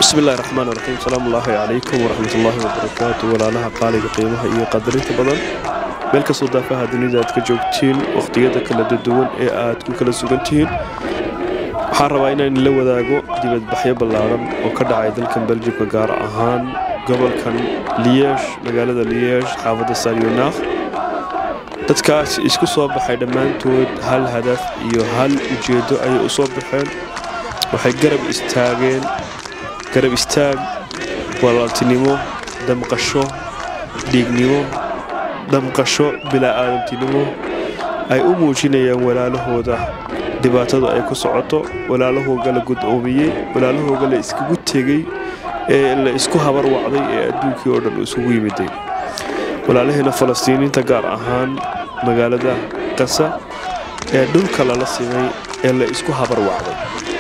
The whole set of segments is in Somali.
bismi illahi raxmaan raxiim salaamu ullaahi calaykum waraxmatullaahi wabarakaatu walaalaha qaaliga qiimaha iyo qadarinta badan meel kastoo daafaha dunida aad ka joogtiin wakhtiyada kala duwan ee aad ku kala sugan tihiin waxaan rabaa inaan la wadaago dibadbaxyo ballaaran oo ka dhacay dalkan beljimka gaar ahaan gobolkan liyeesh magaalada liyeesh xaafadda saryonaakh dadkaas isku soo baxay dhammaantood hal hadaf iyo hal ujeeddo ayay u soo baxeen waxay garab istaageen garab istaag walaaltinimo damqasho dhiignimo damqasho bila'aadamtinimo ay u muujinayaan walaalahooda dhibaatadu ay ku socoto walaalahooga la guddoomiyey walaalahooga la iskugu tegey ee la isku habar wacday ee adduunkii oo dhan isugu yimiday walaalaheena falastiiniinta gaar ahaan magaalada qasa ee dhulka lala simay ee la isku habar wacday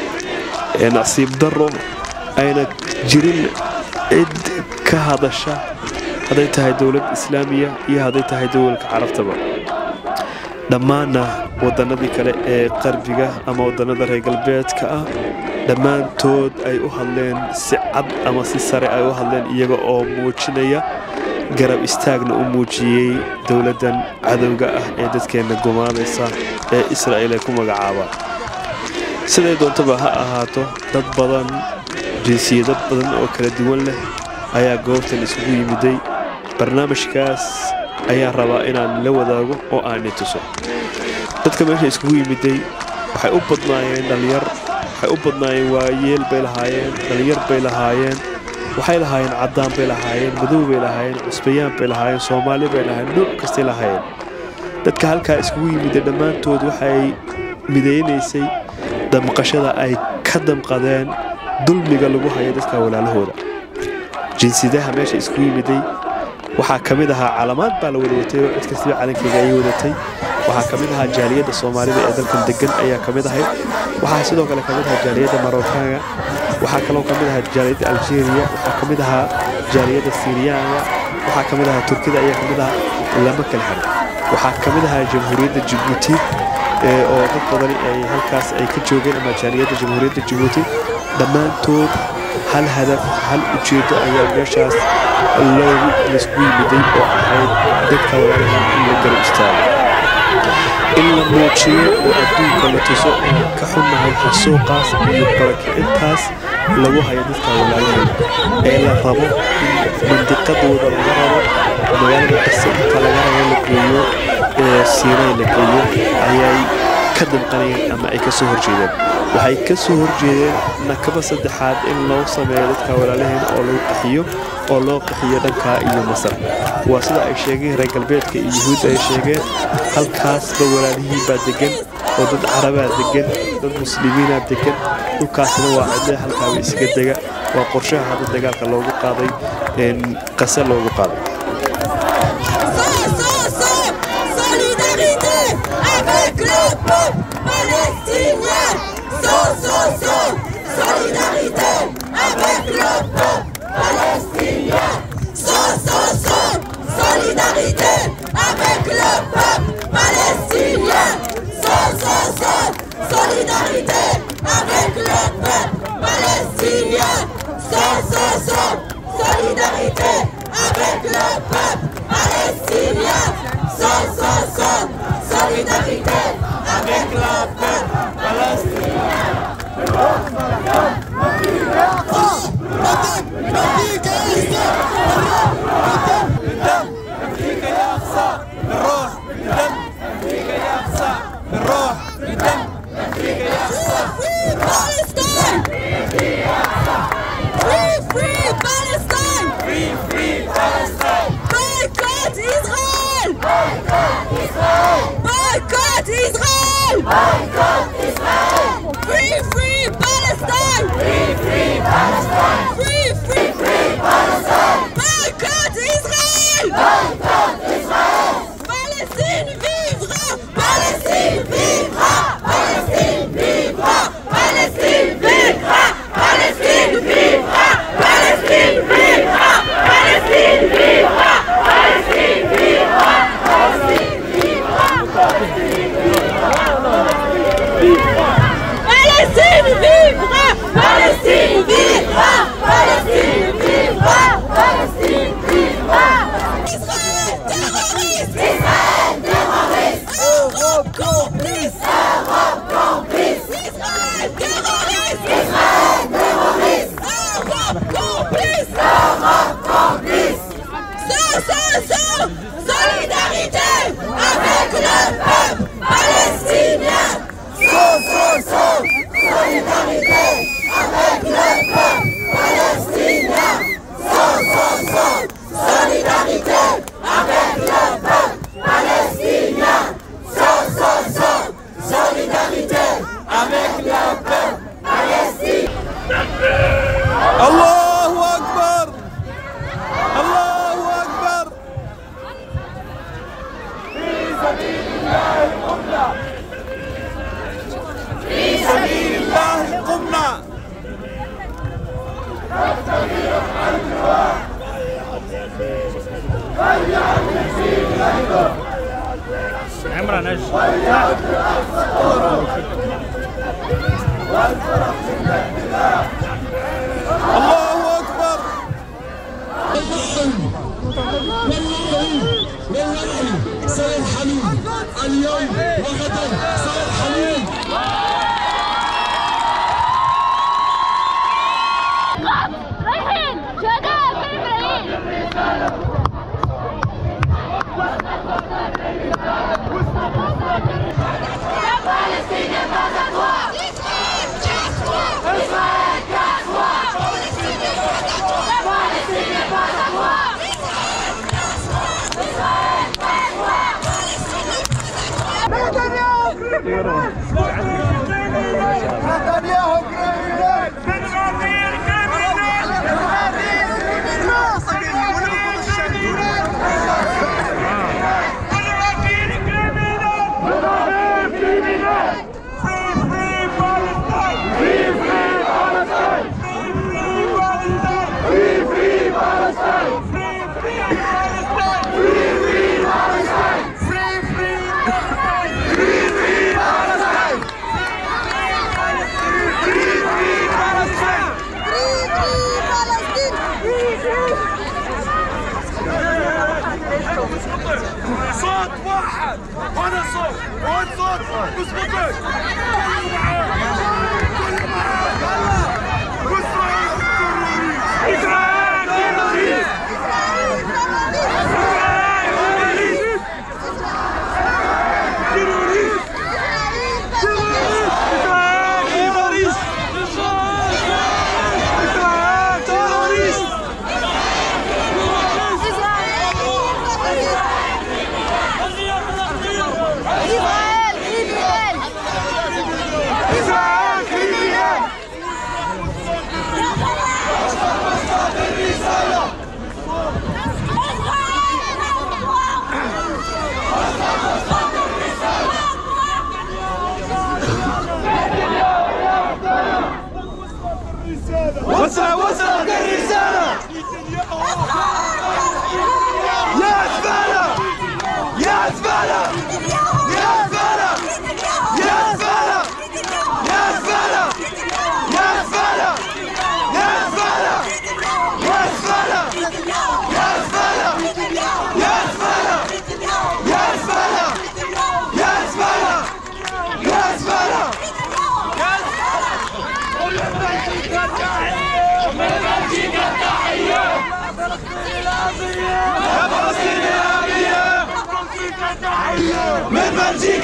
ee nasiib darro ayna jirin cid ka hadasha hadday tahay dowlad islaamiya iyo hadday tahay dowalka carabtaba dhammaanna waddannadii kale ee qarbiga ama waddannada reer galbeedka ah dhammaantood ay u hadleen si cad ama si sare ay u hadleen iyaga oo muujinaya garab istaagna u muujiyey dowladdan cadowga ah ee dadkeenna gumaanaysa ee israa'iil ay ku magacaabaan siday doontaba ha ahaato dad badan jinsiyado badan oo kala duwan leh ayaa goobtan isugu yimiday barnaamijkaas ayaan rabaa inaan la wadaago oo aan i tuso dadka meesha iskugu yimiday waxay u badnaayeen dhallinyar waxay u badnaayeen waayeel bay lahaayeen dhallinyar bay lahaayeen waxay lahaayeen caddaan bay lahaayeen madow bay lahaayeen cusbayaan bay lahaayeen soomaali bay lahaayeen nuuc kastay lahaayeen dadka halkaa iskugu yimiday dhammaantood waxay midaynaysay damqashada ay ka damqadeen dulmiga lagu hayo dadka walaalahooda jinsiyadaha meesha iskugu yimiday waxaa ka mid ahaa calamaad baa la wada watay oo cid kastiba calankeyga ayay wadatay waxaa ka mid ahaa jaaliyadda soomaalida ee dalkan degan ayaa ka mid ahayd waxaa sidoo kale ka mid ahaa jaaliyadda marokaaga waxaa kaloo ka mid ahaa jaaliyadda aljeeriya waxaa ka mid ahaa jaaliyadda siriyaanga waxaa ka mid ahaa turkida ayaa ka mid ahaa lama kala harin waxaa ka mid ahaa jamhuuriyadda jibuuti oo dad badani ay halkaas ay ka joogeen ama jaaliyadda jamhuuriyadda jibuuti dhammaantood hal hadaf hal ujeeddo ayaa meeshaas loogu laysku yimiday oo ahayd dadka walaalaha in la garab istaago in la muujiyo oo adduunka la tuso inaan ka xunnahay xasuuqaas iyo barakicintaas lagu hayo dadka walaalaheeda ee la rabo in mandiqadooda laga rabo magaalada qasa inta laga rabo la geeyo ee siinay la geeyo ayay ka damqanayeen ama ay ka soo horjeedeen waxay ka soo horjeedeen nakaba saddexaad in loo sameeyo dadka walaalaheena oo lagu qaxiyo oo loo qaxiyo dhankaa iyo masar waa sida ay sheegeen reer galbeedka iyo yuhuudda ay sheegeen halkaasba walaalihii baa degan oo dad carabaa degan dad muslimiinaa degan dhulkaasna waa cidle halkaaba isaga dega waa qorshaha hadda dagaalka loogu qaaday qase loogu qaaday Solidarité avec le peuple palestinien. Solidarité avec le peuple palestinien. Solidarité avec le peuple palestinien. Solidarité avec le peuple palestinien. Solidarité avec le peuple palestinien. Boycott Israël! Boycott Israël! Free, free Palestine! Free, free Palestine! Free, free, free Palestine! Boycott Israël! Boycott Israël! Palestine vivra! Palestine vivra! Palestine vivra! Palestine vivra! Palestine vivra! Palestine vivra! Palestine vivra! Palestine vivra! Palestine vivra! Palestine vivra! Palestine vivra! Avec le peuple palestinien. Saut, saut, saut. Solidarité avec le peuple palestinien. Saut, saut, saut. Solidarité avec le peuple palestinien. Saut, saut, saut. Solidarité avec le peuple palestinien. Allahu Akbar Allahu Akbar في سبيل الله قمنا الله أكبر سيرحلون اليوم وغدا سيرحلون رايحين شهداء فين ملايين صوت واحد وانا صوت وانت صوت اثبتوا كلوا معاه كلوا معاه اسرائيل تيروريست اسرائيل تيروريست اسرائيل تيروريست اسرائيل تيروريست اسرائيل كريمينال وصل وصلت الرسالة يا زبالة يا زبالة يا زبالة يا زبالة يا زبالة يا زبالة يا زبالة يا زبالة يا زبالة يا زبالة يا زبالة يا زبالة يا زبالة من بلجيكا